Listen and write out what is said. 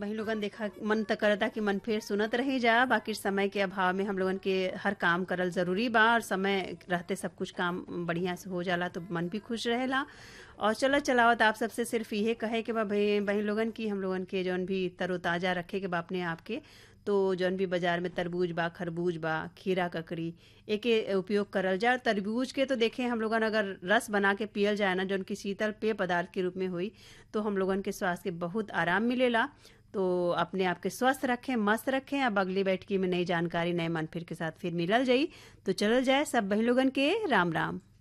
वही लोगन देखा मन त करता कि मन फिर सुनत रही जा बाकी समय के अभाव में हम लोगन के हर काम करल जरूरी बा और समय रहते सब कुछ काम बढ़िया से हो जाला तो मन भी खुश रहेला और चलो चलावत आप सबसे सिर्फ इहे कहे के बा भाई वही लोगन की हम लोगन के जौन भी तरोताजा रखे के बा अपने आप के तो जौन भी बाजार में तरबूज बा खरबूज बा खीरा ककड़ी एके उपयोग करल जाए तरबूज के तो देखें हम लोगन अगर रस बना के पियल जाए ना जौन की शीतल पेय पदार्थ के रूप में हुई तो हम लोगन के स्वास्थ्य के बहुत आराम मिलेला तो अपने आप के स्वस्थ रखें मस्त रखें अब अगली बैठकी में नई जानकारी नए मन फिर के साथ फिर मिलल जाई तो चलल जाए सब बही लोगन के राम राम